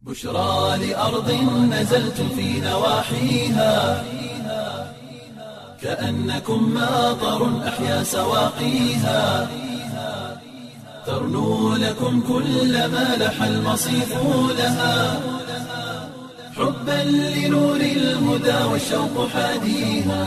بشرى لأرض نزلت في نواحيها كأنكم ماطر أحيا سواقيها ترنو لكم كل ما لح المصيف لها حبا لنور الهدى والشوق حاديها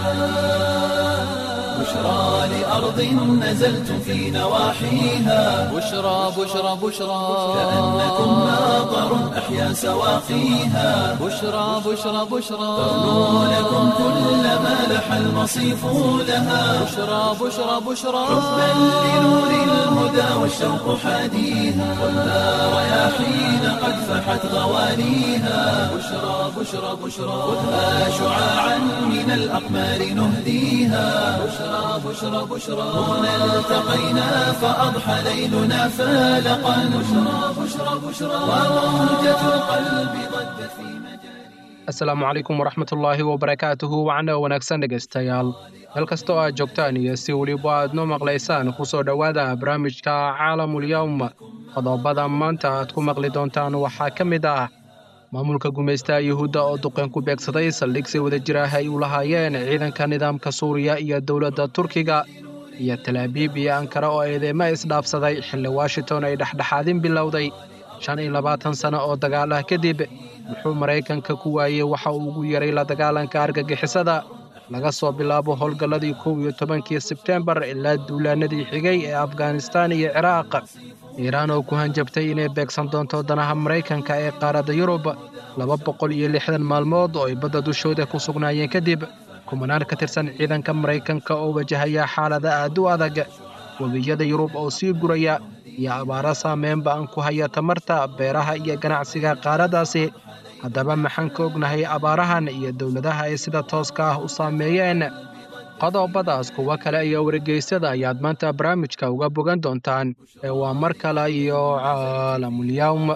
بشرى لأرض نزلت في نواحيها بشرى بشرى بشرى كأنكم ماطر أحيا سواقيها بشرى بشرى بشرى ترنو لكم كل ما لح المصيف لها بشرى بشرى بشرى حبا لنور الهدى والشوق حاديها والنار رياحين قد فحت غوانيها بشرى بشرى بشرى خذها شعاعا من الأقمار نهديها بشرى بشرى بشرى هنا التقينا فأضحى ليلنا فالقا بشرى بشرى بشرى وروجة القلب ضجت في مجاري asalaamu calaykum waraxmatullaahi wabarakaatuhu wacna wanaagsan dhegaystayaal meel kasta oo aad joogtaan iyo si weliba aad noo maqlaysaan ku soo dhowaada barnaamijka caalamulyawm qodobada maanta aad ku maqli doontaan waxaa ka mid ah maamulka gumaystaha yuhuudda oo duqeen ku beegsaday saldhig si wada jir ah ay u lahaayeen ciidanka nidaamka suuriya iyo dowladda turkiga iyo talaabiib iyo ankara oo eedeymo isdhaafsaday xilli washington ay dhexdhexaadin bilowday shan iyo labaatan sano oo dagaal ah kadib muxuu maraykanka ku waayey waxa uu ugu yaray la dagaalanka argagixisada laga soo bilaabo howlgalladii kow iyo tobankii sebteembar ilaa duulaanadii xigay ee afghanistaan iyo ciraaq iiraan oo ku hanjabtay inay beegsan doonto danaha maraykanka ee qaaradda yurub laba boqol iyo lixdan maalmood oo ay badda dushooda ku sugnaayeen kadib kumanaan ka tirsan ciidanka maraykanka oo wajahaya xaalada aad u adag webiyada yurub oo sii guraya iyo abaaro saameyn ba'an ku haya tamarta beeraha iyo ganacsiga qaaraddaasi haddaba maxaan ka ognahay abaarahan iyo dowladaha ay sida tooska ah u saameeyeen qodobadaas kuwo kale iyo wargeysyada ayaad maanta barnaamijka uga bogan doontaan ee waa mar kale iyo caalamulyawm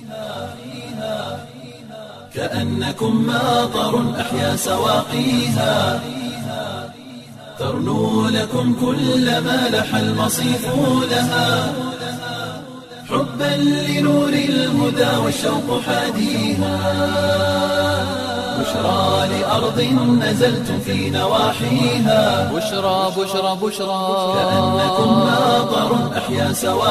كأنكم ماطر أحيا سواقيها ترنو لكم كل ما لح المصيف لها حبا لنور الهدى والشوق حاديها بشرى لأرض نزلت في نواحيها بشرى بشرى بشرى كأنكم ماطر أحيا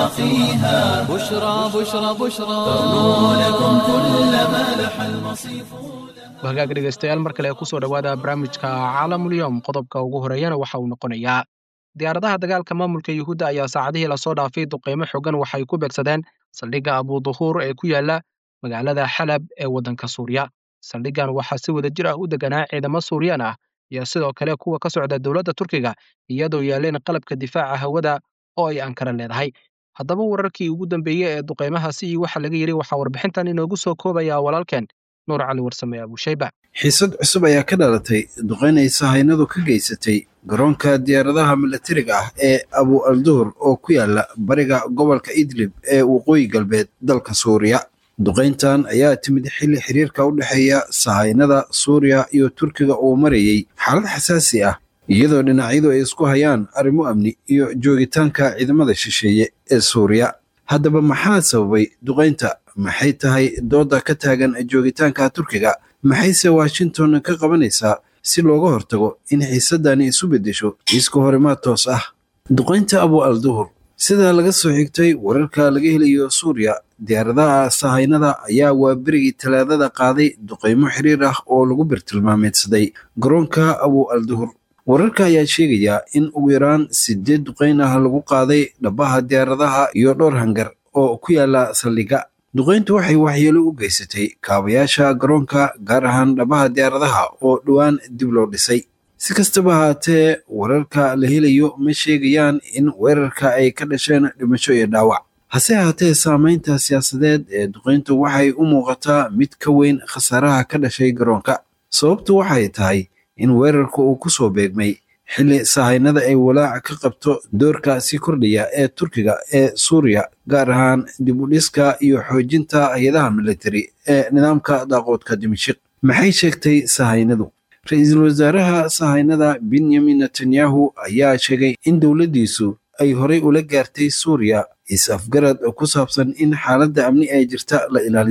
سواقيها بشرى بشرى بشرى ترنو لكم كل ما لح المصيف hagaag dhegaystayaal mar kale kusoo dhowaada barnaamijka caalamulyawm qodobka ugu horeeyana waxa uu noqonayaa diyaaradaha dagaalka maamulka yuhuudda ayaa saacadihii lasoo dhaafay duqeymo xogan waxay ku beegsadeen saldhigga abuduhuur ee ku yaala magaalada xalab ee waddanka suuriya saldhiggan waxaa si wada jir ah u deganaa ciidamo suuriyaan ah iyo sidoo kale kuwa ka socda dowladda turkiga iyadoo yaaleen qalabka difaaca hawada oo ay ankara leedahay haddaba wararkii ugu dambeeyey ee duqeymahaasi iyo waxa laga yidhi waxaa warbixintan inoogu soo koobaya walaalkeen nuur cali warsame abushayba xiisad cusub ayaa ka dhalatay duqeyn ay sahaynadu ka geysatay garoonka diyaaradaha milatariga ah ee abu alduhur oo ku yaala bariga gobolka idlib ee waqooyi galbeed dalka suuriya duqayntan ayaa timid xilli xiriirka u dhexeeya sahaynada suuriya iyo turkiga uu marayey xaalad xasaasi ah iyadoo dhinacyadu ay isku hayaan arrimo amni iyo joogitaanka ciidamada shisheeye ee suuriya haddaba maxaa sababay duqaynta maxay tahay dooda ka taagan joogitaanka turkiga maxayse washington ka qabanaysaa si looga hortago in xiisadani isu beddesho iska horimaad toos ah duqaynta abu al duhur sida laga soo xigtay wararka laga helayo suuriya diyaaradaha sahaynada ayaa waa berigii talaadada qaaday duqaymo xiriir ah oo lagu birtilmaameedsaday garoonka abu al duhur wararka ayaa sheegayaa in ugu yaraan sideed duqayn ah lagu qaaday dhabaha diyaaradaha iyo dhowr hangar oo ku yaala saldhigga duqayntu waxay waxyeelo u geysatay kaabayaasha garoonka gaar ahaan dhabaha diyaaradaha oo dhowaan dib loo dhisay si kastaba haatee wararka la helayo ma sheegayaan in weerarka ay ka dhasheen dhimasho iyo dhaawac hase haatee saamaynta siyaasadeed ee duqayntu waxay u muuqataa mid ka weyn khasaaraha ka dhashay garoonka sababtu waxay tahay in weerarka uu ku soo beegmay xilli sahaynada ay walaaca ka qabto doorka sii kordhaya ee turkiga ee suuriya gaar ahaan dib u dhiska iyo xoojinta hay-adaha militari ee nidaamka daaqoodka dimashik maxay sheegtay sahaynadu ra-iisul wasaaraha sahaynada benyamin netanyahu ayaa sheegay in dowladdiisu ay horay ula gaartay suuriya is-afgarad ku saabsan in xaaladda amni ee jirta la ilaaliyo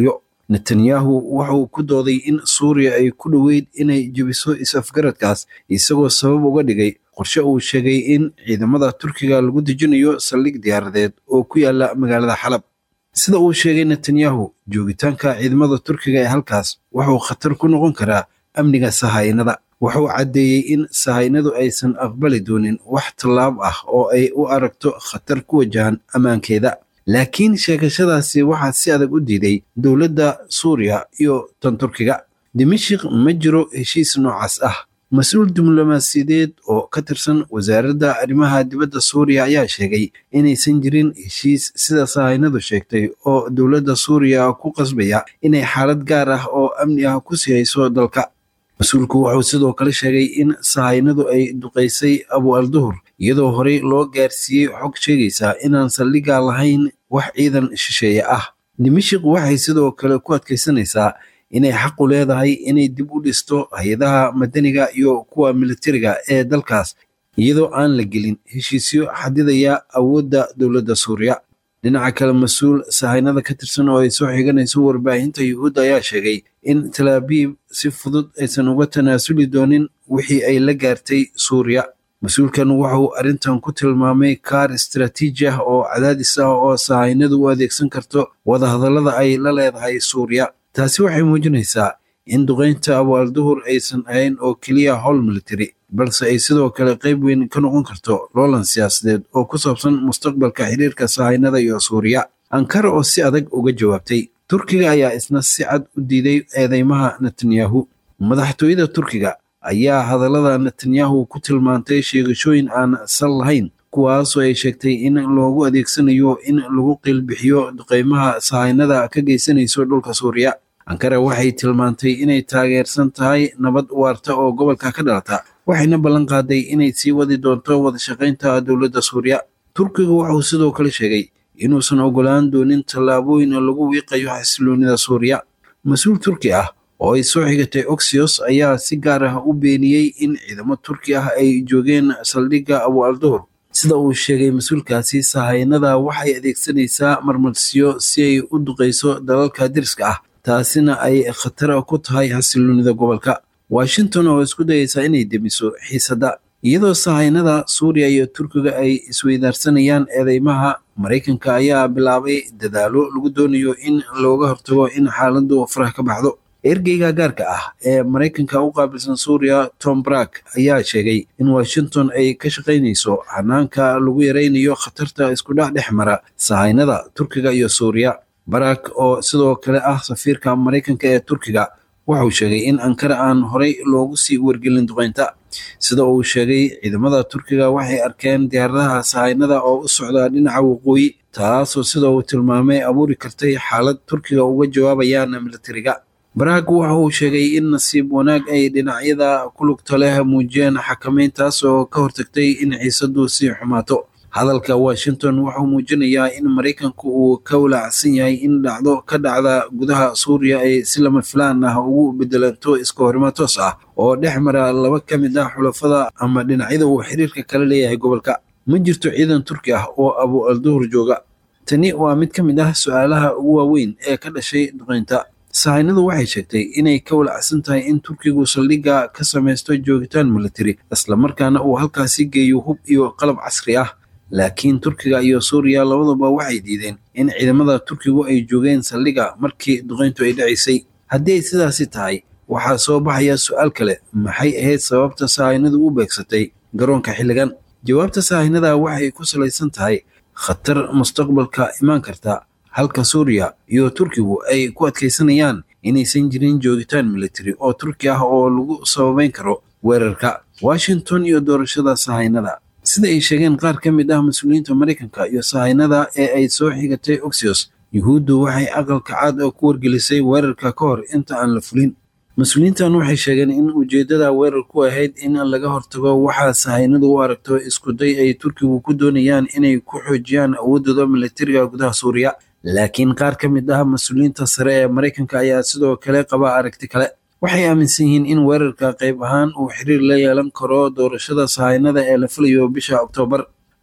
netanyahu wuxuu ku dooday in suuriya ay ku dhoweyd inay jebiso is-afgaradkaas isagoo sabab uga dhigay qorshe uu sheegay in ciidamada turkiga lagu dejinayo saldhig diyaaradeed oo ku yaala magaalada xalab sida uu sheegay netanyahu joogitaanka ciidamada turkiga ee halkaas wuxuu khatar ku noqon karaa amniga sahaynada wuxuu caddeeyey in sahaynadu aysan aqbali doonin wax tallaab ah oo ay u aragto khatar ku wajahan ammaankeeda laakiin sheegashadaasi waxaa si adag u diiday dowladda suuriya iyo tan turkiga dimashik ma jiro heshiis noocaas ah mas-uul diblomaasiyadeed oo ka tirsan wasaaradda arrimaha dibadda suuriya ayaa sheegay inaysan jirin heshiis sida sahaynadu sheegtay oo dowladda suuriya ku qasbaya inay xaalad gaar ah oo amni ah ku sii hayso dalka mas-uulku wuxuu sidoo kale sheegay in sahaynadu ay duqaysay abu alduhur iyadoo horey loo gaarsiiyey xog sheegaysa inaan saldhigga lahayn wax ciidan shisheeye ah dimashik waxay sidoo kale ku adkaysanaysaa inay xaqu leedahay inay dib u dhisto hay-adaha madaniga iyo kuwa militariga ee dalkaas iyadoo aan la gelin heshiisyo xadidaya awoodda dowladda suuriya dhinaca kale mas-uul sahaynada ka tirsan oo ay soo xiganayso warbaahinta yuhuudda ayaa sheegay in talaabiib si fudud aysan uga tanaasuli doonin wixii ay la gaartay suuriya mas-uulkan wuxuu arrintan ku tilmaamay kaar istaraatiiji ah oo cadaadis ah oo sahaynadu u adeegsan karto wadahadallada ay la leedahay suuriya taasi waxay muujinaysaa in duqaynta abu alduhur aysan ahayn oo keliya howl military balse ay sidoo kale qayb weyn ka noqon karto loolan siyaasadeed oo ku saabsan mustaqbalka xiriirka sahaynada iyo suuriya ankara oo si adag uga jawaabtay turkiga ayaa isna si cad u diiday eedeymaha netanyahu madaxtooyada turkiga ayaa hadallada netanyahu ku tilmaantay sheegashooyin aan sal lahayn kuwaasoo ay sheegtay in loogu adeegsanayo in lagu qiilbixiyo duqeymaha sahaynada ka geysanayso dhulka suuriya ankara waxay tilmaantay inay taageersan tahay nabad waarta oo gobolka ka dhalata waxayna ballan qaaday inay sii wadi doonto wadashaqaynta dowladda suuriya turkiga wuxuu sidoo kale sheegay inuusan ogolaan doonin tallaabooyin lagu wiiqayo xasiloonida suuriya mas-uul turki ah oo ay soo xigatay oxios ayaa si gaar ah u beeniyey in ciidamo turki ah ay joogeen saldhigga abu alduhur sida uu sheegay mas-uulkaasi sahaynada waxay adeegsanaysaa marmarsiyo si ay u duqayso dalalka diriska ah taasina ay khatar ku tahay xasiloonida gobolka washington oo isku dayaysa inay demiso xiisadda iyadoo sahaynada suuriya iyo turkiga ay isweydaarsanayaan eedeymaha maraykanka ayaa bilaabay dadaalo lagu doonayo in looga hortago in xaaladdu faraha ka baxdo ergeyga gaarka ah ee maraykanka u qaabilsan suuriya tom brak ayaa sheegay in washington ay ka shaqaynayso hanaanka lagu yaraynayo khatarta iskudhac dhex mara sahaynada turkiga iyo suuriya barak oo sidoo kale ah safiirka maraykanka ee turkiga wuxuu sheegay in ankara aan horey loogu sii wargelin duqeynta sida uu sheegay ciidamada turkiga waxay arkeen diyaaradaha sahaynada oo u socda dhinaca waqooyi taasoo sida uu tilmaamay abuuri kartay xaalad turkiga uga jawaabayaan militariga baraag waxa uu sheegay in nasiib wanaag ay dhinacyada ku lugta leh muujiyeen xakamayntaas oo ka hortagtay in xiisaddu sii xumaato hadalka washington wuxuu muujinayaa in maraykanku uu ka walaacsan yahay in dhacdo ka dhacda gudaha suuriya ay si lama filaan ah ugu bedelanto iska horimo toos ah oo dhex mara laba ka mid ah xulafada ama dhinacyada uu xiriirka kala leeyahay gobolka ma jirto ciidan turki ah oo abu alduhur jooga tani waa mid ka mid ah su-aalaha ugu waaweyn ee ka dhashay duqeynta sahaynadu waxay sheegtay inay ka walacsan tahay in turkigu saldhigga ka samaysto joogitaan military islamarkaana uu halkaasi geeyo hub iyo qalab casri ah laakiin turkiga iyo suuriya labaduba waxay diideen in ciidamada turkigu ay joogeen saldhigga markii duqeyntu ay dhacaysay haddii ay sidaasi tahay waxaa soo baxaya su-aal kale maxay ahayd sababta sahaynadu u beegsatay garoonka xilligan jawaabta sahaynada waxay ku salaysan tahay khatar mustaqbalka imaan karta halka suuriya iyo turkigu ay ku adkaysanayaan inaysan jirin joogitaan military oo turki ah oo lagu sababeyn karo weerarka washington iyo doorashada sahaynada sida ay sheegeen qaar ka mid ah mas-uuliyiinta maraykanka iyo sahaynada ee ay soo xigatay oxios yuhuuddu waxay aqalka caad oo ku wargelisay weerarka ka hor inta aan la fulin mas-uuliyiintan waxay sheegeen in ujeeddada weerarku ahayd in laga hortago waxaa sahaynadu u aragto iskuday ay turkigu ku doonayaan inay ku xoojiyaan awooddooda militariga gudaha suuriya laakiin qaar ka mid ah mas-uuliyiinta sare ee maraykanka ayaa sidoo kale qaba aragti kale waxay aaminsan yihiin in weerarka qayb ahaan uu xiriir la yeelan karo doorashada sahaynada ee la filayo bisha oktoobar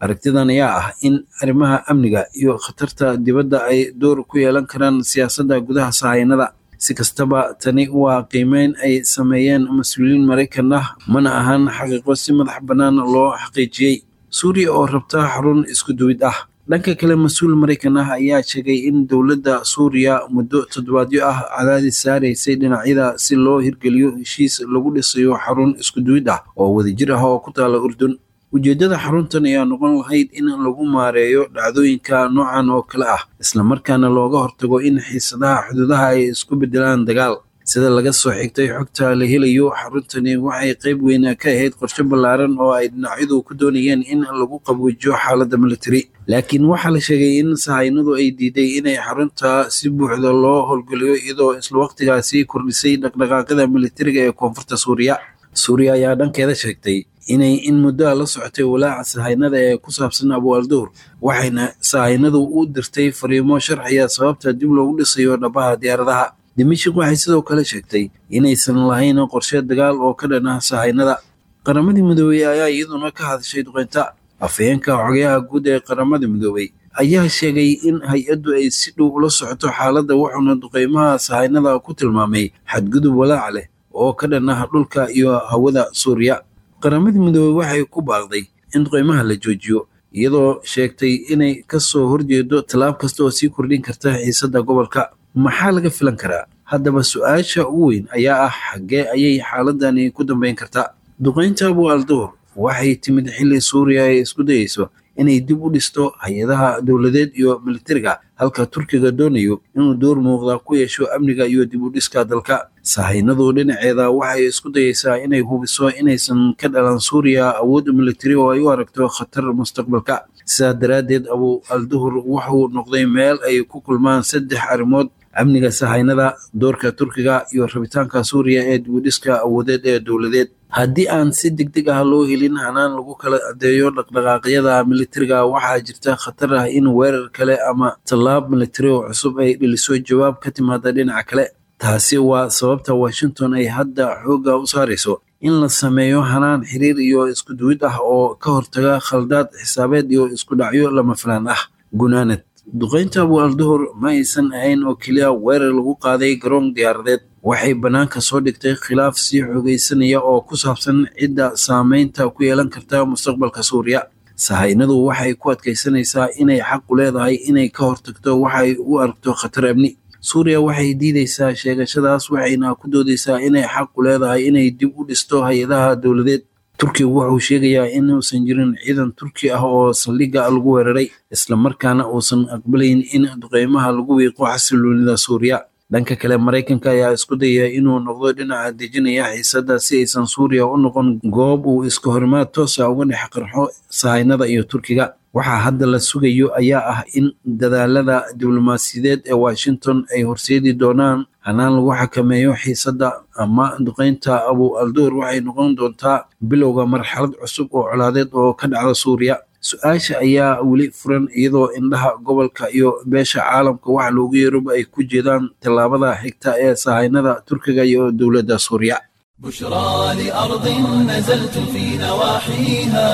aragtidan ayaa ah in arrimaha amniga iyo khatarta dibadda ay door ku yeelan karaan siyaasadda gudaha sahaynada si kastaba tani waa qiimeyn ay sameeyeen mas-uuliyiin maraykan ah mana ahan xaqiiqo si madax bannaan loo xaqiijiyey suuriya oo rabta xarun isku duwid ah dhanka kale mas-uul maraykan ah ayaa sheegay in dowladda suuriya muddo toddobaadyo ah cadaadis saaraysay dhinacyada si loo hirgeliyo heshiis lagu dhisayo xarun isku duwid ah oo wadajir ah oo ku taala urdun ujeeddada xaruntan ayaa noqon lahayd in lagu maareeyo dhacdooyinka noocan oo kale ah islamarkaana looga hortago in xiisadaha xuduudaha ay isku beddelaan dagaal sida laga soo xigtay xogta la helayo xaruntani waxay qayb weyn ka ahayd qorshe ballaaran oo ay dhinacyadu ku doonayeen in lagu qaboojiyo xaaladda military laakiin waxaa la sheegay in sahaynadu ay diiday inay xarunta si buuxda loo howlgeliyo iyadoo isla waqtigaasi kordhisay dhaqdhaqaaqyada militariga ee koonfurta suuriya suuriya ayaa dhankeeda sheegtay inay in muddoa la socotay walaaca sahaynada ee ku saabsan abu alduhur waxayna sahaynadu u dirtay fariimo sharxiya sababta dib loogu dhisayo dhabaha diyaaradaha dimashik waxay sidoo kale sheegtay inaysan lahayn qorshe dagaal oo ka dhan ah sahaynada qaramadii midoobey ayaa iyaduna ka hadashay duqeynta afhayeenka xogayaha guud ee qaramada midoobey ayaa sheegay in hay-addu ay si dhow ula socoto xaaladda wuxuuna duqeymaha sahaynada ku tilmaamay xadgudub walaaca leh oo ka dhan ah dhulka iyo hawada suuriya qaramadii midoobey waxay ku baaqday in duqeymaha la joojiyo iyadoo sheegtay inay ka soo horjeedo tallaab kasta oo sii kordhin karta xiisadda gobolka maxaa laga filan karaa haddaba su-aasha ugu weyn ayaa ah xaggee ayay xaaladani ku dambeyn kartaa duqeynta abu alduhur waxay timid xilli suuriya ay isku dayeyso inay dib u dhisto hay-adaha dowladeed iyo militariga halka turkiga doonayo inuu door muuqda ku yeesho amniga iyo dib u dhiska dalka sahaynadu dhinaceeda waxay isku dayeysaa inay hubiso inaysan ka dhalan suuriya awood militari oo ay u aragto khatar mustaqbalka sidaa daraaddeed abu alduhur wuxuu noqday meel ay ku kulmaan saddex arrimood amniga sahaynada doorka turkiga iyo rabitaanka suuriya ee dibudhiska awoodeed ee dowladeed haddii aan si degdeg ah loo helin hanaan lagu kala adeeyo dhaqdhaqaaqyada militariga waxaa jirta khatar ah in weerar kale ama tallaab militari oo cusub ay dhiliso jawaab ka timaada dhinaca kale taasi waa sababta washington ay hadda xoogga u saarayso in la sameeyo hanaan xiriir iyo isku duwid ah oo ka hortaga khaldaad xisaabeed iyo isku dhacyo lama filaan ah gunaanad duqeynta abu alduhur ma aysan ahayn oo keliya weerar lagu qaaday garoon diyaaradeed waxay bannaanka soo dhigtay khilaaf sii xoogaysanaya oo ku saabsan cidda saameynta ku yeelan karta mustaqbalka suuriya sahaynadu waxay ku adkaysanaysaa inay xaq u leedahay inay ka hortagto waxay u aragto khatar amni suuriya waxay diidaysaa sheegashadaas waxayna ku doodaysaa inay xaq u leedahay inay dib u dhisto hay-adaha dowladeed turkigu wuxuu sheegayaa inuusan jirin ciidan turki ah oo saldhigga lagu weeraray islamarkaana uusan aqbalayn in duqeymaha lagu wiiqo xasiloonida suuriya dhanka kale maraykanka ayaa isku dayaya inuu noqdo dhinaca dejinaya xiisadda si aysan suuriya u noqon goob uu iska horimaad toosa uga dhex qarxo sahaynada iyo turkiga waxaa hadda la sugayo ayaa ah in dadaalada diblomaasiyadeed ee washington ay horseedi doonaan hanaan lagu xakameeyo xiisadda ama duqeynta abu alduur waxay noqon doontaa bilowga marxalad cusub oo colaadeed oo ka dhacda suuriya su-aasha ayaa weli furan iyadoo indhaha gobolka iyo beesha caalamka waxa loogu yeeroba ay ku jeedaan tallaabada xigta ee sahaynada turkiga iyo dowladda suuriya بشرى لأرض نزلت في نواحيها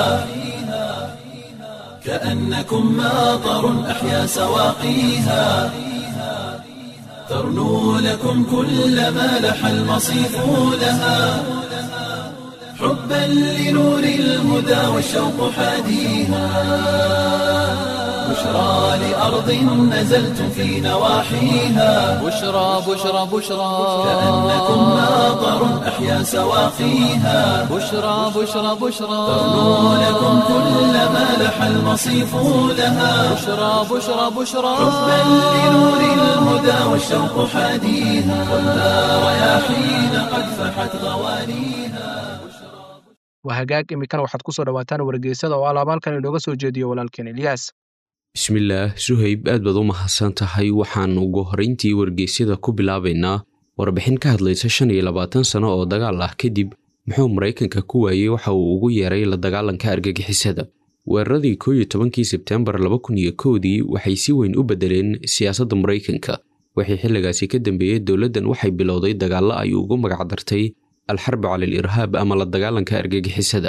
كأنكم ماطر أحيا سواقيها ترنو لكم كل ما لح المصيف لها حبا لنور الهدى والشوق حاديها بشرى لأرض نزلت في نواحيها بشرى بشرى بشرى كأنكم ماطر أحيا سواقيها بشرى بشرى بشرى ترنو لكم كل ما لح المصيف لها بشرى بشرى بشرى حبا لنور الهدى والشوق حاديها والنار رياحين قد فحت غوانيها waa hagaag iminkana waxaad ku soo dhowaataan wargeysada oo alaabaalkan inooga soo jeediyo walaalkeen ilyaas bismillaah suhayb aad baad u mahadsan tahay waxaan ugu horrayntii wargeysyada ku bilaabaynaa warbixin ka hadlaysa shan iyo labaatan sano oo dagaal ah kadib muxuu maraykanka ku waayey waxa uu ugu yeeray la dagaalanka argagixisada weeraradii koo iyo tobankii sebteembar laba kun iyo kowdii waxay si weyn u beddeleen siyaasadda maraykanka wixii xilligaasi ka dambeeyey dowladdan waxay bilowday dagaallo ay ugu magacdartay alxarbi cala al irhaab ama la dagaalanka argagixisada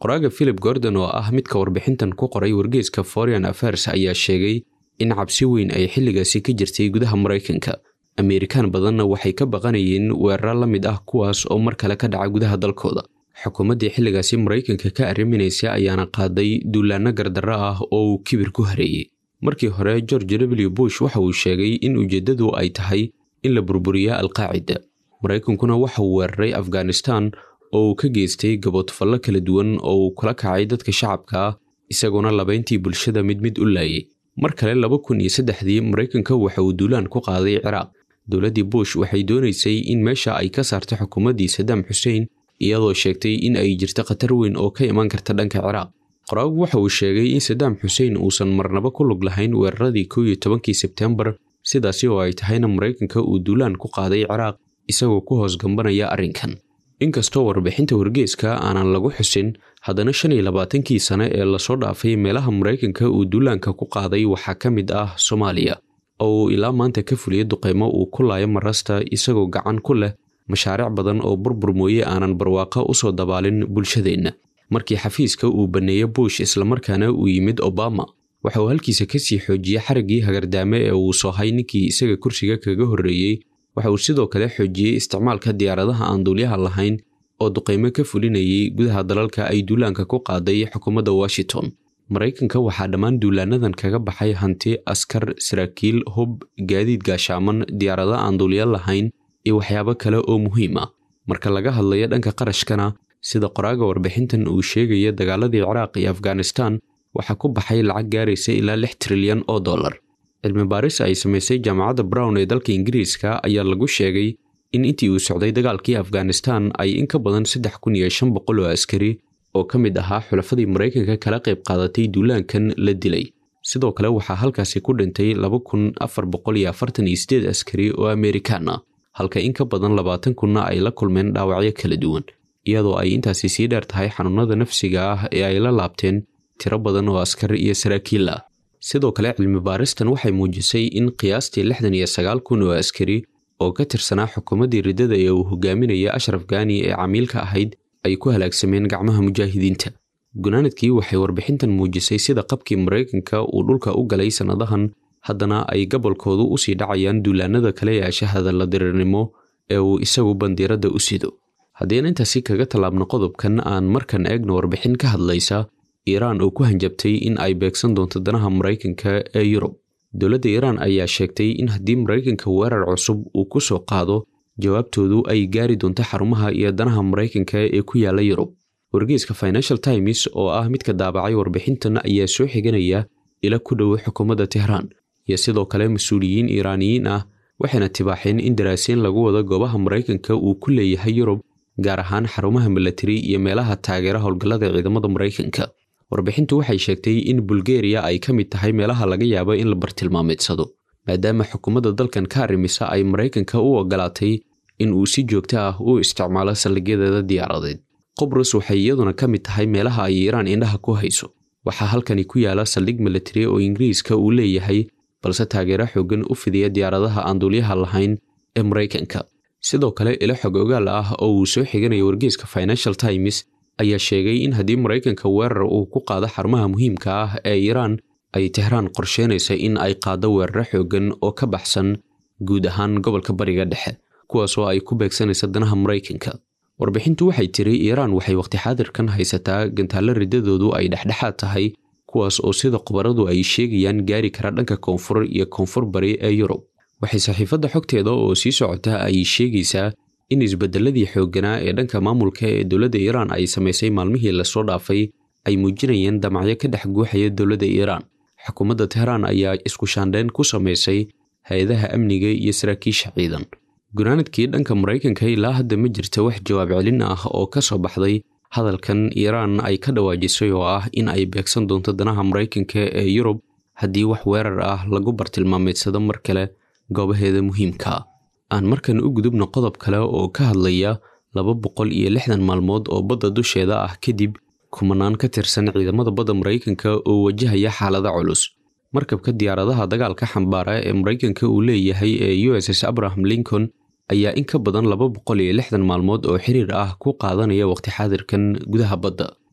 qoraaga philip gordon oo ah midka warbixintan ku qoray wargeeska foreign affairs ayaa sheegay in cabsi weyn ay xilligaasi ka jirtay gudaha maraykanka ameerikaan badanna waxay ka baqanayeen weeraro la mid ah kuwaas oo mar kale ka dhaca gudaha dalkooda xukuumaddii xilligaasi maraykanka ka arriminaysa ayaana qaaday duulaanno gardarro ah oo uu kibir ku hareeyey markii hore george w bush waxa uu sheegay in ujeeddadu ay tahay in la burburiya alqaacida maraykankuna waxa uu weeraray afghanistan oo uu ka geystay gaboodfallo kala duwan oo uu kula kacay dadka shacabka ah isagoona labayntii bulshada mid mid u laayay mar kale laba kun iyo saddexdii maraykanka waxa uu duulaan ku qaaday ciraaq dowladdii bush waxay doonaysay in meesha ay ka saarto xukuumaddii sadaam xuseen iyadoo sheegtay in ay jirto khatar weyn oo ka iman karta dhanka ciraaq qoraagu waxa uu sheegay in sadaam xuseen uusan marnaba ku lug lahayn weeraradii kow iyo tobankii sebtembar sidaasi oo ay tahayna maraykanka uu duulaan ku qaaday ciraaq isagoo ku hoos gambanaya arrinkan inkastoo warbixinta wargeeska aanan lagu xusin haddana shan iyo labaatankii sane ee lasoo dhaafay meelaha maraykanka uu duulaanka ku qaaday waxaa ka mid ah soomaaliya oo uu ilaa maanta ka fuliyo duqaymo uu ku laayo marasta isagoo gacan ku leh mashaariic badan oo burbur mooye aanan barwaaqo u soo dabaalin bulshadeenna markii xafiiska uu banneeyo bush islamarkaana uu yimid obama waxa uu halkiisa ka sii xoojiyey xariggii hagardaame ee uu soohay ninkii isaga kursiga kaga horreeyey waxa uu sidoo kale xoojiyey isticmaalka diyaaradaha aan duulyaha lahayn oo duqaymo ka fulinayay gudaha dalalka ay duulaanka ku qaaday xukuumadda washington maraykanka waxaa dhammaan duulaanadan kaga baxay hanti askar saraakiil hub gaadiid gaashaaman diyaarado aan duulya lahayn iyo waxyaabo kale oo muhiim ah marka laga hadlayo dhanka qarashkana sida qoraaga warbixintan uu sheegaya dagaaladii ciraaq iyo afghanistan waxaa ku baxay lacag gaaraysa ilaa lix trilyan oo dollar cilmi baaris ay samaysay jaamacadda brown ee dalka ingiriiska ayaa lagu sheegay in intii uu socday dagaalkii afghanistan ay in ka badan saddex kun iyo shan boqol oo askari oo ka mid ahaa xulafadii maraykanka kala qayb qaadatay duulaankan la dilay sidoo kale waxaa halkaasi ku dhintay laba kun afar boqol iyo afartan iyo sideed askari oo amerikaan ah halka in ka badan labaatan kunna ay la kulmeen dhaawacyo kala duwan iyadoo ay intaasi sii dheer tahay xanuunada nafsiga ah ee ay la laabteen tiro badan oo askar iyo saraakiil ah sidoo kale cilmi baaristan waxay muujisay in qiyaastii lixdan iyo sagaal kun oo askari oo ka tirsanaa xukuumaddii riddada ee uu hogaaminaya ashraf gaani ee camiilka ahayd ay ku halaagsameen gacmaha mujaahidiinta gunaanadkii waxay warbixintan muujisay sida qabkii maraykanka uu dhulka u galay sannadahan haddana ay gobolkoodu usii dhacayaan duulaanada kale ee ashahada la dirirnimo ee uu isagu bandiiradda u sido haddiina intaasi kaga tallaabno qodobkan aan markan eegno warbixin ka hadlaysa iiraan oo ku hanjabtay in ay beegsan doonto danaha maraykanka ee yurub dowladda iiraan ayaa sheegtay in haddii maraykanka weerar cusub uu ku soo qaado jawaabtoodu ay gaari doonto xarumaha iyo danaha maraykanka ee ku yaala yurub wargeyska financial times oo ah midka daabacay warbixintan ayaa soo xiganaya ila ku dhow xukuumadda tehraan iyo sidoo kale mas-uuliyiin iiraaniyiin ah waxayna tibaaxeen in daraasiin lagu wado goobaha maraykanka uu ku leeyahay yurub gaar ahaan xarumaha milatari iyo meelaha taageera howlgallada ciidamada maraykanka warbixintu waxay sheegtay in bulgeriya ay ka mid tahay meelaha laga yaabo in la bartilmaameedsado maadaama xukuumadda dalkan ka arrimisa ay maraykanka u ogolaatay in uu si joogto ah u isticmaalo saldhigyadeeda diyaaradeed qobrus waxay iyaduna ka mid tahay meelaha ay iiraan indhaha ku hayso waxaa halkani ku yaala saldhig milatari oo ingiriiska uu leeyahay balse taageero xoogan u fidiya diyaaradaha aan duulyaha lahayn ee maraykanka sidoo kale ilo xog ogaal ah oo uu soo xiganaya wargeyska financial times ayaa sheegay in haddii maraykanka weerar uu ku qaado xarumaha muhiimka ah ee iiraan ay tehraan qorsheynaysa in ay qaado weeraro xoogan oo ka baxsan guud ahaan gobolka bariga dhexe kuwaas oo ay ku beegsanaysa danaha maraykanka warbixintu waxay tiri iiraan waxay waqti xaadirkan haysataa gantaallo riddadoodu ay dhexdhexaad tahay kuwaas oo sida khubaradu ay sheegayaan gaari kara dhanka koonfur iyo koonfur bari ee yurub waxay saxiifadda xogteeda oo sii socota ay sheegaysaa in isbedeladii xoogganaa ee dhanka maamulka ee dowladda iiraan ay samaysay maalmihii lasoo dhaafay ay muujinayeen damacyo ka dhex guuxaya dowladda iiraan xukuumadda tehraan ayaa isku shaandheyn ku samaysay hay-adaha amniga iyo saraakiisha ciidan gunaanadkii dhanka maraykanka ilaa hadda ma jirta wax jawaab celin ah oo ka soo baxday hadalkan iiraan ay ka dhawaajisay oo ah in ay beegsan doonto danaha maraykanka ee yurub haddii wax weerar ah lagu bartilmaameedsado mar kale goobaheeda muhiimka aan markan u gudubno qodob kale oo ka hadlaya laba boqol iyo lixdan maalmood oo badda dusheeda ah kadib kumanaan ka tirsan ciidamada badda maraykanka oo wajahaya xaalada culus markabka diyaaradaha dagaalka xambaara ee maraykanka uu leeyahay ee u s s abraham lincoln ayaa in ka badan laba boqol iyo lixdan maalmood oo xiriir ah ku qaadanaya waqti xaadirkan gudaha badda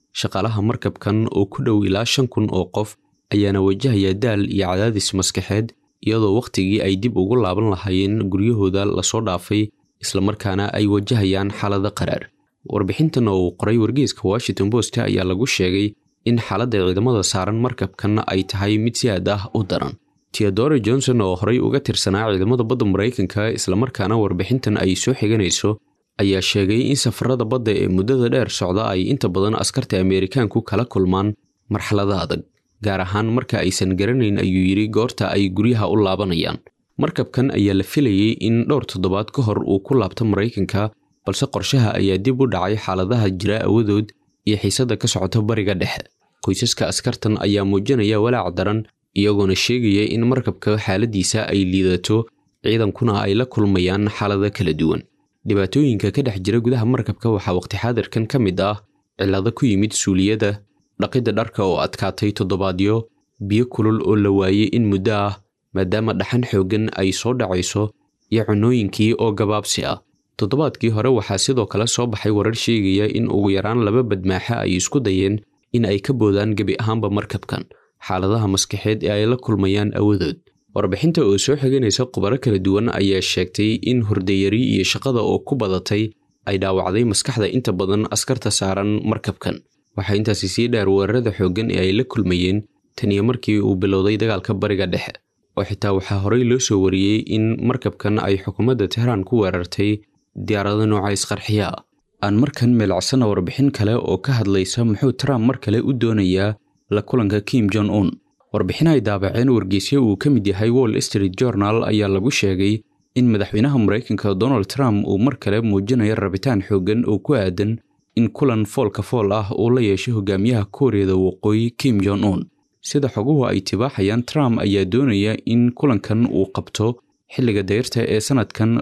shaqaalaha markabkan oo ku dhow ilaa shan kun oo qof ayaana wajahaya daal iyo cadaadis maskaxeed iyadoo wakhtigii ay dib ugu laaban lahaayeen guryahooda lasoo dhaafay islamarkaana ay wajahayaan xaalado qaraar warbixintan oo uu qoray wargeyska washington post ayaa lagu sheegay in xaaladda ciidamada saaran markabkan ay tahay mid si aad ah u daran teodore johnson oo horey uga tirsanaa ciidamada badda maraykanka islamarkaana warbixintan ay soo xiganayso ayaa sheegay in safarada badda ee muddada dheer socda ay inta badan askarta ameerikaanku kala kulmaan marxalada adag gaar ahaan marka aysan garanayn ayuu yidhi goorta ay guryaha u laabanayaan markabkan ayaa la filayey in dhowr toddobaad ka hor uu ku laabto maraykanka balse qorshaha ayaa dib u dhacay xaaladaha jira awadood iyo xiisadda ka socota bariga dhexe qoysaska askartan ayaa muujinaya walaac daran iyagoona sheegaya in markabka xaaladiisa ay liidato ciidankuna ay la kulmayaan xaalado kala duwan dhibaatooyinka ka dhex jira gudaha markabka waxaa waqti xaadirkan ka mid ah cillado ku yimid suuliyada dhaqidda dharka oo adkaatay toddobaadyo biyo kulul oo la waayey in muddo ah maadaama dhaxan xooggan ay soo dhacayso iyo cunooyinkii oo gabaabsi ah toddobaadkii hore waxaa sidoo kale soo baxay warar sheegaya in ugu yaraan laba badmaaxe ay isku dayeen in ay ka boodaan gebi ahaanba markabkan xaaladaha maskaxeed ee ay la kulmayaan awadood warbixinta oo soo xiganaysa khubaro kala duwan ayaa sheegtay in hurdayari iyo shaqada oo ku badatay ay dhaawacday maskaxda inta badan askarta saaran markabkan waxaa intaasi sii dheer weerarada xooggan ee ay la kulmayeen taniyo markii uu bilowday dagaalka bariga dhexe oo xitaa waxaa horey loo soo wariyey in markabkan ay xukuumadda tehraan ku weerartay diyaarado nooca isqarxiya ah aan markan meelacsana warbixin kale oo ka hadlaysa muxuu trump mar kale u doonayaa la kulanka kim jon un warbixin ay daabaceen wargeysyo uu ka mid yahay wall street journal ayaa lagu sheegay in madaxweynaha maraykanka donald trump uu mar kale muujinayo rabitaan xooggan oo ku aadan in kulan foolka fool ah uu la yeesho hogaamiyaha kooriyada waqooyi kim jon un sida xoguhu ay tibaaxayaan trump ayaa doonaya in kulankan uu qabto xilliga dayrta ee sannadkan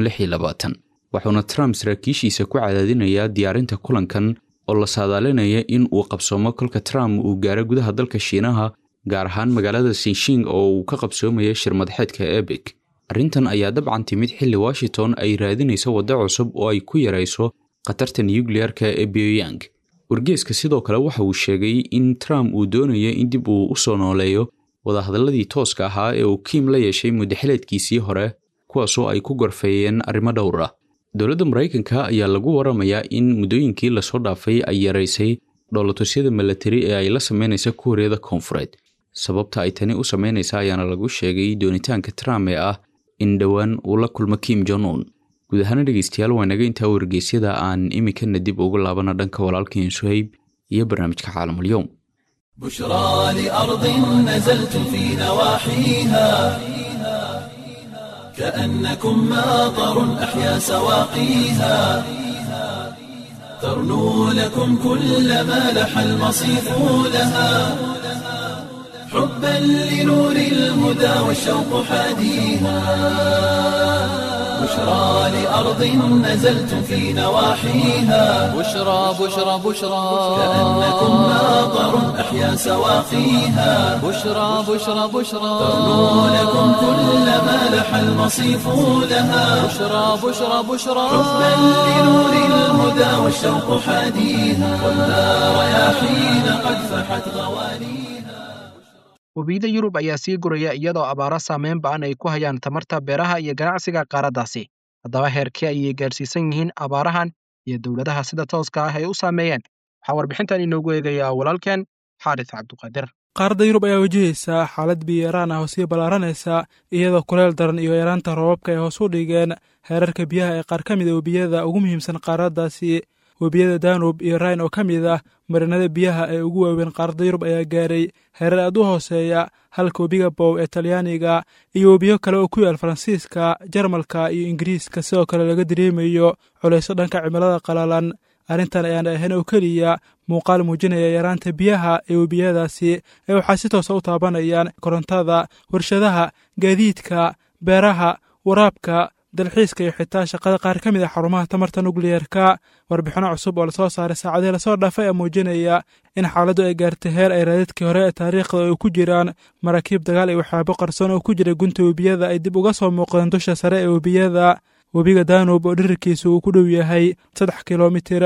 waxuuna trump saraakiishiisa ku cadaadinayaa diyaarinta kulankan oo la saadaalinaya in uu qabsoomo kolka trump uu gaaro gudaha dalka shiinaha gaar ahaan magaalada sinshing oo uu ka qabsoomaya shirmadaxeedka ebek arrintan ayaa dabcan timid xilli washington ay raadinayso waddo cusub oo ay ku yarayso khatarta nukliyeerka ee pyongyang wargeeska sidoo kale waxa uu sheegay in trump uu doonayo in dib uu u soo nooleeyo wadahadalladii tooska ahaa ee uu kiim la yeeshay muddaxileedkiisii hore kuwaasoo ay ku gorfeeyeen arrimo dhowr ah dowladda maraykanka ayaa lagu waramayaa in muddooyinkii lasoo dhaafay ay yaraysay dhoolatusyada milatari ee ay la sameynaysa kuuriyada koonfureed sababta ay tani u sameynaysa ayaana lagu sheegay doonitaanka trump ee ah in dhowaan uu la kulmo kim jon un guud ahaana dhegeystayaal waa naga intaa wargeysyada aan iminkana dib ugu laabana dhanka walaalkeen suhayb iyo barnaamijka caalamulyoom بشرى لأرض نزلت في نواحيها كأنكم ماطر أحيا سواقيها ترنو لكم كل ما لح المصيف لها حبا لنور الهدى والشوق حاديها بشرى لأرض نزلت في نواحيها بشرى بشرى بشرى كأنكم ماطر أحيا سواقيها بشرى بشرى بشرى ترنو لكم كل ما لح المصيف لها بشرى بشرى بشرى حبا لنور الهدى والشوق حاديها والنار رياحين قد فحت غوانيها webiyada yurub ayaa sii guraya iyadoo abaaro saameyn ba'an ay ku hayaan tamarta beeraha iyo ganacsiga qaaraddaasi haddaba heerkee ayay gaarsiisan yihiin abaarahan iyo dowladaha sida tooska ah ay u saameeyeen waxaa warbixintan inoogu eegayaa walaalkeen xaaris cabduqaadir qaaradda yurub ayaa wajahaysa xaalad biyo-yaraan ah oo sii ballaaranaysa iyadoo kuleel daran iyo yaraanta roobabka ay hoos u dhigeen heerarka biyaha ee qaar ka mida webiyada ugu muhiimsan qaaraddaasi webiyada danub iyo rayn oo ka mid ah marinada biyaha ee ugu waaweyn qaaradda yurub ayaa gaaray heerar aad u hooseeya halka webiga bow ee talyaaniga iyo webiyo kale oo ku yaal faransiiska jarmalka iyo ingiriiska sidoo kale laga dareemayo culayso dhanka cimilada qalalan arrintan ayaan ahayn oo keliya muuqaal muujinaya yaraanta biyaha ee webiyadaasi ee waxaa si toosa u taabanayaan korontada warshadaha gaadiidka beeraha waraabka dalxiiska iyo xitaa shaqada qaar ka mid a xarumaha tamarta nukliyeerka warbixino cusub oo lasoo saaray saacadihii lasoo dhaafay ee muujinaya in xaaladdu ay gaartay heer ay raadadkii hore ee taariikhda ay ku jiraan maraakiib dagaal iyo waxyaabo qarsoon oo ku jira gunta webiyada ay dib uga soo muuqdeen dusha sare ee webiyada webiga danub oo dhirirkiisa uu ku dhow yahay saddex kilomitir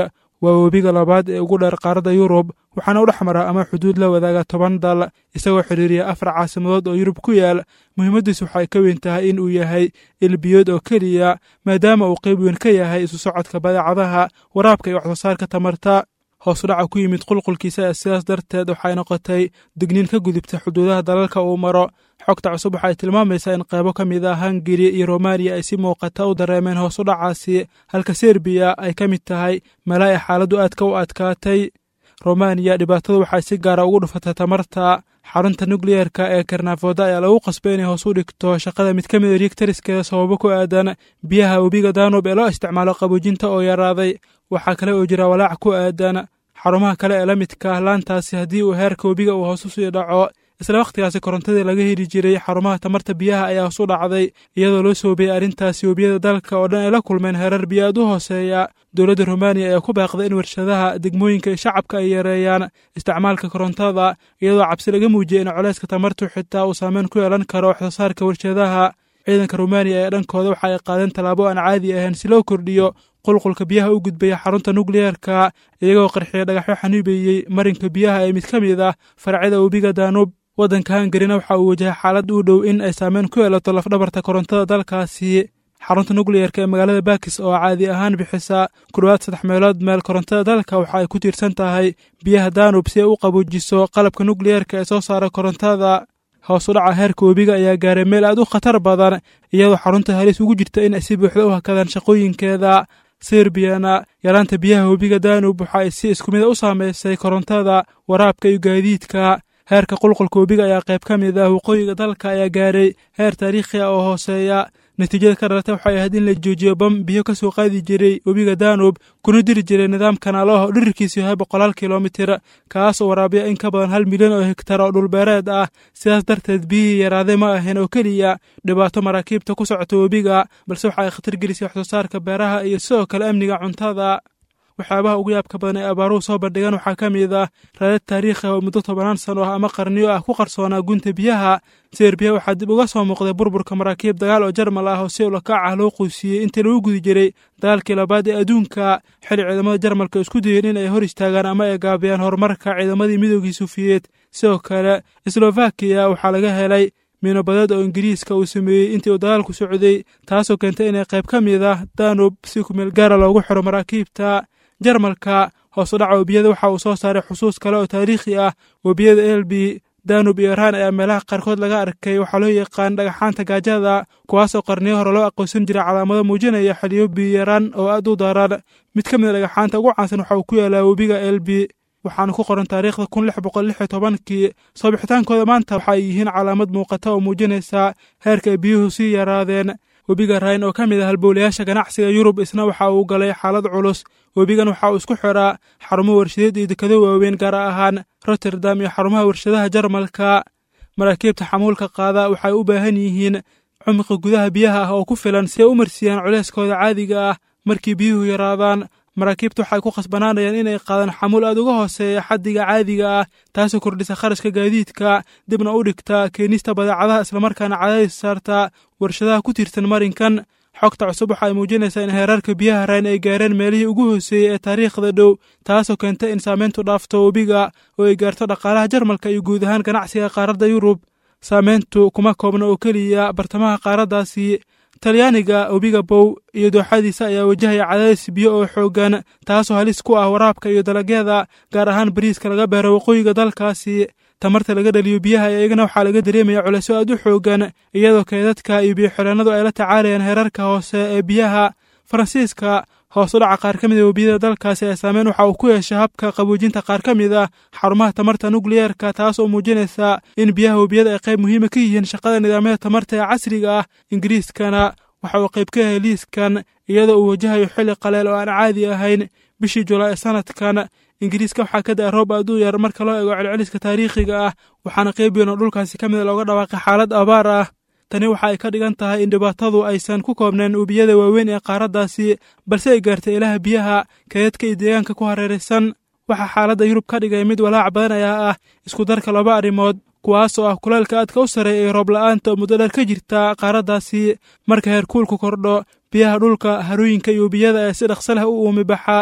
waa webiga labaad ee ugu dheer qaaradda yurub waxaana u dhex mara ama xuduud la wadaaga toban dal isagoo xidhiiriya afar caasimadood oo yurub ku yaal muhiimaddiisu waxay ka weyn tahay in uu yahay ilbiyood oo keliya maadaama uu qayb weyn ka yahay isu socodka badeecadaha waraabka iyo waxsoosaarka tamarta hoos dhaca ku yimid qulqulkiisa sidaas darteed waxay noqotay digniin ka gudubta xuduudaha dalalka uu maro xogta cusub waxay tilmaamaysaa in qaybo ka mid ah hungari iyo romaniya ay si muuqata u dareemeen hoos u dhacaasi halka serbiya ay ka mid tahay meela ay xaaladdu aadka u adkaatay romaniya dhibaatadu waxay si gaara ugu dhufatay tamarta xarunta nukliyeerka ee karnafooda ayaa lagu qasbay inay hoos u dhigto shaqada mid ka mida riigtariskeeda sababo ku aadan biyaha webiga danub ee loo isticmaalo qaboojinta oo yaraaday waxaa kale oo jira walaac ku aadan xarumaha kale ee la midka laantaasi haddii uu heerka webiga uu hoos u sii dhaco isla wakhtigaasi korontadii laga heli jiray xarumaha tamarta biyaha ayaa hoos u dhacday iyadoo loo soobiyey arrintaasi webiyada dalka oo dhan ay la kulmeen heerar biyo aad u hooseeya dowladda rumaaniya ayaa ku baaqday in warshadaha degmooyinka iyo shacabka ay yareeyaan isticmaalka korontada iyadoo cabsi laga muujiyey in coleyska tamartu xitaa uu saameyn ku yeelan karo waxsoosaarka warshadaha ciidanka rumaaniya ee dhankooda waxa ay qaadeen tallaabo aan caadi ahayn si loo kordhiyo qulqulka biyaha u gudbaya xarunta nukliyeerka iyagoo qarxiya dhagaxyo xaniibeeyey marinka biyaha ee mid ka mid ah faracyada webiga daanub waddanka hangarina waxa uu wajahay xaalad u dhow in ay saameyn ku yeelato lafdhabarta korontada dalkaasi xarunta nukliyeerka ee magaalada bakis oo caadi ahaan bixisa ku dhowaad saddex meelood meel korontada dalka waxa ay ku tiirsan tahay biyaha daanub si ay u qaboojiso qalabka nukliyeerka ee soo saara korontada hoos u dhaca heerka webiga ayaa gaaray meel aad u khatar badan iyadoo xarunta halis ugu jirta in ay si buuxda u hakadaan shaqooyinkeeda serbiyana yaraanta biyaha webiga danub waxa ay si isku mida u saameysay korontada waraabka iyo gaadiidka heerka qulqulka webiga ayaa qayb ka mid ah waqooyiga dalka ayaa gaaray heer taariikhi ah oo hooseeya natiijada ka dhalatay waxay ahayd in la joojiyo bam biyo ka soo qaadi jiray webiga danub kuna diri jiray nidaam kanaalo ah oo dhirirkiisu yahay boqolaal kilomitir kaas oo waraabiya in ka badan hal milyan oo hegtar oo dhulbeereed ah sidaas darteed biyihii yaraaday ma ahayn oo keliya dhibaato maraakiibta ku socota webiga balse waxa ay khatar gelisay waxsoosaarka beeraha iyo sidoo kale amniga cuntada waxyaabaha ugu yaabka badan ee abaaruhu soo bandhigan waxaa ka mid ah raadad taariikhi oo muddo tobanaan sano ah ama qarniyo ah ku qarsoonaa gunta biyaha serbiya waxaa dib uga soo muuqday burburka maraakiib dagaal oo jarmal ah oo si ulakaac ah loo quusiyey intii lagu gudi jiray dagaalkii labaad ee adduunka xili ciidamada jarmalka isku dayeen in ay hor istaagaan ama ay gaabiyaan horumarka ciidamadii midoogii sufiyeed sidoo kale slovakiya waxaa laga helay miinobadeed oo ingiriiska uu sameeyey intii uu dagaalku socday taasoo keentay inay qayb ka mid ah danub si kumeel gaara loogu xiro maraakiibta jarmalka hoos u dhaca webiyada waxa uu soo saaray xusuus kale oo taariikhi ah webiyada elbi danub iyo iran ayaa meelaha qaarkood laga arkay waxaa loo yaqaan dhagaxaanta gaajada kuwaasoo qarniyo hore loo aqoonsan jiray calaamado muujinaya xiliyo biyaran oo aad u daran mid ka mid a dhagaxaanta ugu caansan waxa uu ku yaalaa webiga elbi waxaana ku qoran taariikhda kun lix boqol lix iyo tobankii soo bixitaankooda maanta waxa ay yihiin calaamad muuqata oo muujinaysa heerka ay biyuhu sii yaraadeen webiga rayn oo ka mid ah halbowlayaasha ganacsiga yurub isna waxa uu galay xaalad culus webigan waxa uu isku xiraa xarumo warshadeed iyo dekado waaweyn gaar ahaan rotterdam iyo xarumaha warshadaha jarmalka maraakiibta xamuulka qaada waxay u baahan yihiin cumqi gudaha biyaha ah oo ku filan si ay u marsiiyaan culeyskooda caadiga ah markii biyuhu yaraadaan maraakiibta waxay ku khasbanaanayaan inay qaadaan xamuul aad uga hooseeya xaddiga caadiga ah taasoo kordhisa kharashka gaadiidka dibna u dhigta keenista badeecadaha islamarkaana cadaadis saarta warshadaha ku tiirsan marinkan xogta cusub waxa ay muujinaysaa in heerarka biyaha rayn ay gaareen meelihii ugu hooseeyey ee taariikhda dhow taasoo keentay in saameyntu dhaafto webiga oo ay gaarto dhaqaalaha jarmalka iyo guud ahaan ganacsiga qaaradda yurub saameyntu kuma koobna oo keliya bartamaha qaaraddaasi talyaaniga webiga bow iyo dooxadiisa ayaa wajahaya cadaadis biyo oo xooggan taasoo halis ku ah waraabka iyo dalagyada gaar ahaan bariiska laga beero waqooyiga dalkaasi tamarta laga dhaliyo biyaha iyagana waxaa laga dareemaya culeysyo aad u xooggan iyadoo keedadka iyo biyoxireennadu ay la tacaalayaan heerarka hoose ee biyaha faransiiska hoos u dhaca qaar ka mid a webiyada dalkaasi ee saameyn waxa uu ku yeeshay habka qaboojinta qaar ka mid ah xarumaha tamarta nukliyeerka taas oo muujinaysa in biyaha webiyada ay qayb muhiima ka yihiin shaqada nidaamyada tamarta ee casriga ah ingiriiskana waxa uu qayb ka yahay liiskan iyadoo uu wajahayo xilli qaleel oo aan caadi ahayn bishii julaay ee sanadkan ingiriiska waxaa ka da-a roob aad u yar marka loo eego celceliska taariikhiga ah waxaana qayb weyn oo dhulkaasi ka mid a looga dhawaaqay xaalad abaar ah tani waxa ay ka dhigan tahay in dhibaatadu aysan ku koobnayn webiyada waaweyn ee qaaraddaasi balse ay gaartay ilaha biyaha kaydadka iyo deegaanka ku hareeraysan waxaa xaaladda yurub ka dhigay mid walaac badan ayaa ah isku darka laba arrimood kuwaas oo ah kuleelka aadka u sarreeya iyo roob la'aanta oo muddo dheer ka jirta qaaraddaasi marka heerkuulku kordho biyaha dhulka harooyinka iyo webiyada ee si dhaqsa leh u uumi baxa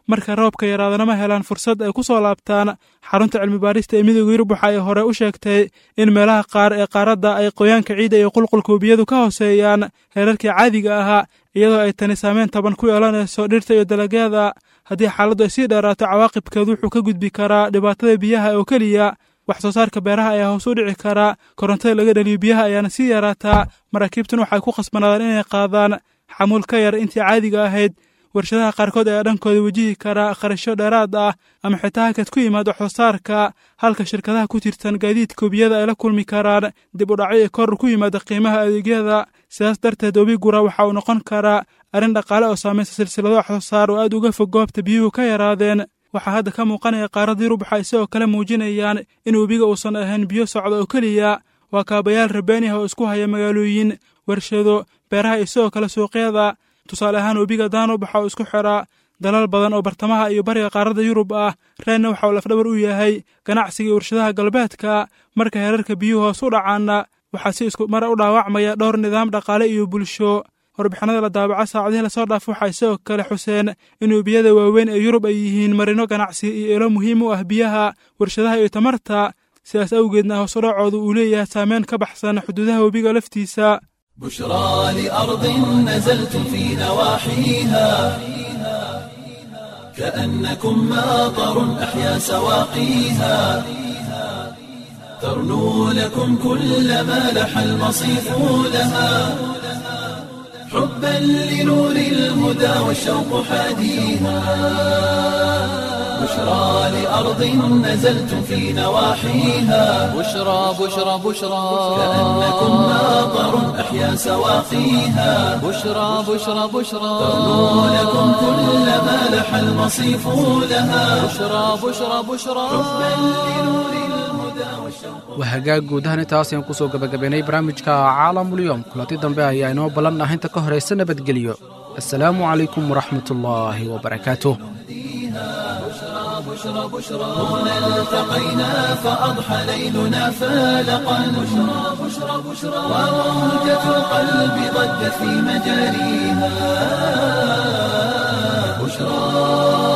marka roobka yaraadana ma helaan fursad ay ku soo laabtaan xarunta cilmibaarista ee midooda yurub waxa ay hore u sheegtay in meelaha qaar ee qaaradda ay qoyaanka ciidda iyo qulqulka webiyadu ka hooseeyaan heerarkii caadiga ahaa iyadoo ay tani saameyn taban ku yeelanayso dhirta iyo dalagyada haddii xaaladdu ay sii dheeraato cawaaqibkeedu wuxuu ka gudbi karaa dhibaatada biyaha oo keliya wax soo saarka beeraha ayaa hoos u dhici karaa korontada laga dhaliyo biyaha ayaana sii yaraataa maraakiibtun waxay ku khasbanaadaan inay qaadaan xamuul ka yar intii caadiga ahayd warshadaha qaarkood ayaa dhankooda wejihi karaa kharashyo dheeraad ah ama xitaa hakad ku yimaad wax soo saarka halka shirkadaha ku tirsan gaadiidka webiyada ay la kulmi karaan dib u dhacyo ee kor ku yimaada qiimaha adeegyada sidaas darteed webi gura waxa uu noqon karaa arrin dhaqaale oo saamaysa silsilado wax soo saar oo aad uga fog goobta biyuhu ka yaraadeen waxaa hadda ka muuqanaya qaaradda yurub waxay sidoo kale muujinayaan in webiga uusan ahayn biyo socda oo keliya waa kaabayaal rabaani ah oo isku haya magaalooyin warshado beeraha iyo sidoo kale suuqyada tusaale ahaan webiga danub waxa uu isku xiraa dalal badan oo bartamaha iyo bariga qaaradda yurub ah reenna waxa uu lafdhabar u yahay ganacsiga iyo warshadaha galbeedka marka heerarka biyuhu hoos u dhacaana waxaa si isku mara u dhaawacmaya dhowr nidaam dhaqaale iyo bulsho warbixinada la daabaco saacadihii lasoo dhaaf waxay sidoo kale xuseen in webiyada waaweyn ee yurub ay yihiin marino ganacsi iyo ilo muhiim u ah biyaha warshadaha iyo tamarta sidaas awgeedna hoos u dhacoodu uu leeyahay saameyn ka baxsan xuduudaha webiga laftiisa بشرى لأرض نزلتم في نواحيها كأنكم ماطر أحيا سواقيها ترنو لكم كل ما لح المصيف لها حبا لنور الهدى والشوق حاديها بشرى لأرض نزلتم في نواحيها بشرى بشرى بشرى كأنكم ماطر أحيا سواقيها بشرى بشرى بشرى ترنو لكم كل ما لح المصيف لها بشرى بشرى بشرى waa hagaag guud ahaan intaas ayaan kusoo gabagabaynay barnaamijka caalamulyoom kulanti dambe ayaa inoo ballan ah inta ka horaysa nabadgelyo assalaamu calaykum waraxmatullaahi wabarakaatuh هنا التقينا فأضحى ليلنا فالقا بشرى بشرى بشرى وموجة القلب ضجت في مجاريها بشرى